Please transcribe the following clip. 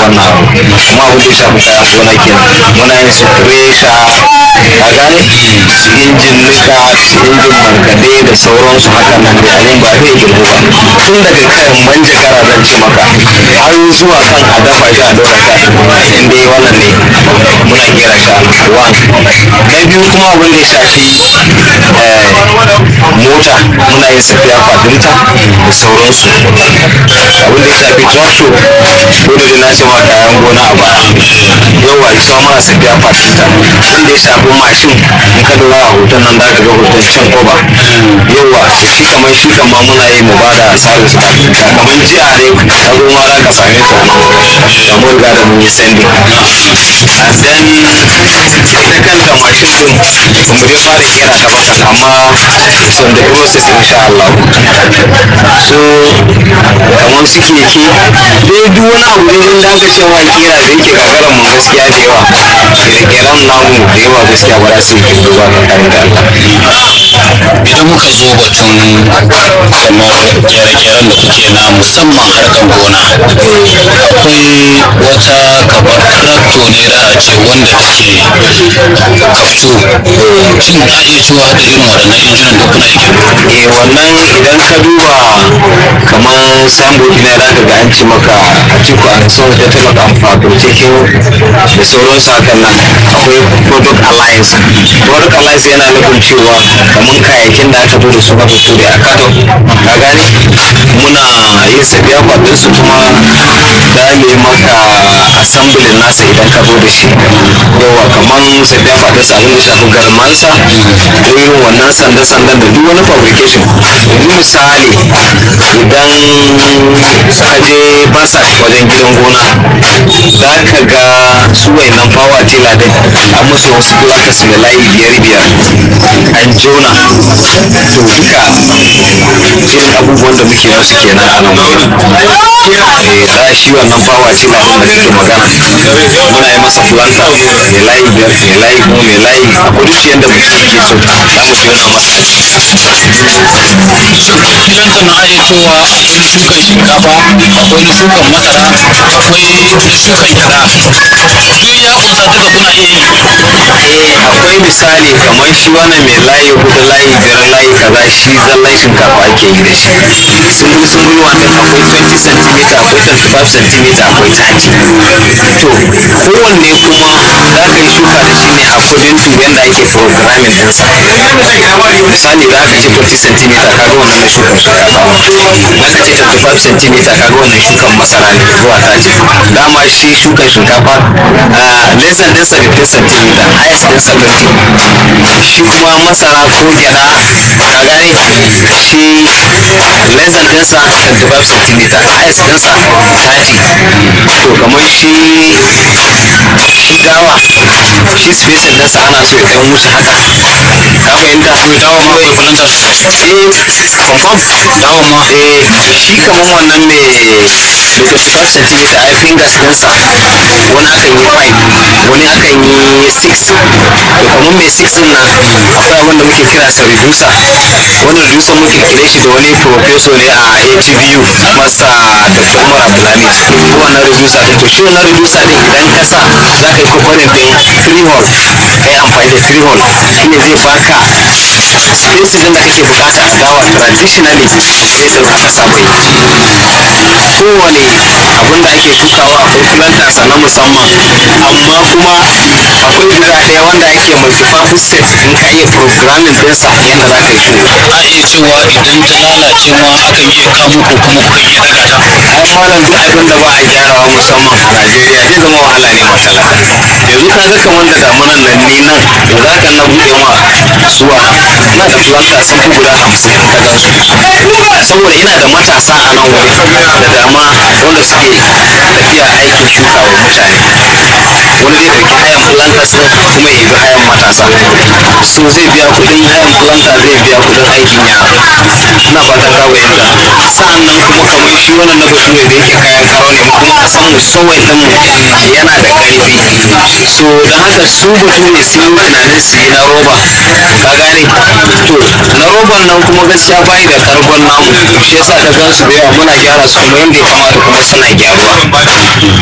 wannan abu kuma abin da ya shafi kayan gona kenan muna yin su kresha a gane su injin nika su injin markaɗe da sauransu haka nan da abin ba zai girgu ba tun daga kan manjagara zan ce maka har zuwa kan a dafa shi a dora shi a tukunya in dai wannan ne muna kera shi a one na biyu kuma abin da ya shafi eh, mota muna yin safiya fadinta da sauransu abin da ya shafi tractor dole da na ce ma kayan gona a baya yawa isa muna safiya fadinta abin da ya shafi mashin in ka lura a hoton nan da ka ga hoton can koba yawa shi kamar shi kan ma muna yi mu bada service fadinta kamar jiya ne ka zo ma za ka same ta da mun riga da mun yi sending and then ita kanta mashin din ba mu dai fara kera ta ba kan amma it's on the process insha Allah so kamar su keke dai duk wani abu ne inda aka ce wa kera da yake gagaran mu gaskiya da yawa kere-keren namu da yawa gaskiya ba za su yi kirgo ba kan da Allah idan muka zo batun kamar kere-keren da kuke na musamman harkar gona akwai wata kamar trakto ne da a ce wanda take kaftu shin za a iya cewa da irin waɗannan injinan da kuna yi eh wannan idan ka duba kamar signboard na da ka ga an ci maka a cikin a so da ta maka fabricating da sauransu hakan nan akwai product alliance product alliance yana nufin cewa kamar kayayyakin da aka zo da su na bature a kato ka gane muna yin sabiya kwadin su kuma da ne maka assembly nasa idan ka zo da shi yawa kamar sabiya kwadin sa abin da shafi garmansa da irin wannan sanda-sandan da duk wani fabrication yanzu misali idan ka je basa wajen gidan gona za ka ga su wayannan fawa tela din an musu wasu plakas mai layi biyar biyar an jona to duka irin abubuwan da muke musu kenan a nan wurin eh da shi wannan fawa tela din da kake magana muna yi masa planta mai layi biyar mai layi kuma mai layi a kudu yadda mutum ke so za mu jona masa idan kana aya cewa akwai na shukan shinkafa akwai na shukan masara akwai na shukan gyada duk ya kunsa duka kuna iya yi eh akwai misali kamar shi wannan mai layi hudu layi biyar layi kaza shi zallan shinkafa ake yi da shi sungul sungul wanda akwai 20 cm akwai 25 cm akwai 30 to kowanne kuma za ka yi shuka da shi ne according to yadda ake programming ɗinsa misali za ka ce 20 cm kaga wannan na shukan shinkafa za ka ce 25 cm kaga wannan shukan masara ne zuwa 30 dama shi shukan shinkafa lesan ɗinsa 15 cm highest ɗinsa 20 shi kuma masara ko gyada ka gane shi lesan ɗinsa 25 cm highest ɗinsa 30 to kamar shi shi dawa shi spacing ɗinsa ana so ya ɗan wuce haka ka fahimta dawa ma akwai plantar eh confirm dawa ma eh shi kamar wannan mai mai 25 cm ai fingers ɗinsa wani akan yi 5 wani akan yi 6 to kamar mai 6 din nan akwai abin da muke kira sa reducer wani reducer muke kire shi da wani professor ne a ATBU masa Dr. Umar Abdulhamid ko wannan reducer din to shi wannan reducer din idan ka sa za ka yi kokarin din 3 hole kai amfani da 3 hole shine zai baka space din da kake bukata a dawa traditionally sai da aka saba yi kowane abin da ake shukawa akwai planters na musamman amma kuma akwai guda ɗaya wanda ake multi-purpose set in ka iya programming ɗinsa yadda za ka yi shuka a iya cewa idan ta lalace ma akan iya kamo ko kuma kukan iya daga ta ai malam duk abin da ba a gyarawa musamman a Najeriya zai zama wahala ne matalaka yanzu ka ga kamar da damunan nan ni nan da za ka na buɗe ma zuwa ina da planta sun fi guda hamsin ka gan su saboda ina da matasa a nan wuri da dama wanda suke tafiya aikin shuka wa mutane wani zai ɗauki hayan planters ɗin kuma ya bi hayan matasa so zai biya kuɗin hayan planta zai biya kuɗin aikin yara ina fatan ka fahimta sa'an nan kuma kamar shi wannan na bature da yake kayan karo ne mu kuma kasan mu sowai din mu yana da ƙarfi so da haka su bature sun yi tunanin su yi na roba ka gane to na roban nan kuma gaskiya bai da kargon namu shi yasa ka gan su da yawa muna gyara su kuma yadda ya kamata kuma suna gyaruwa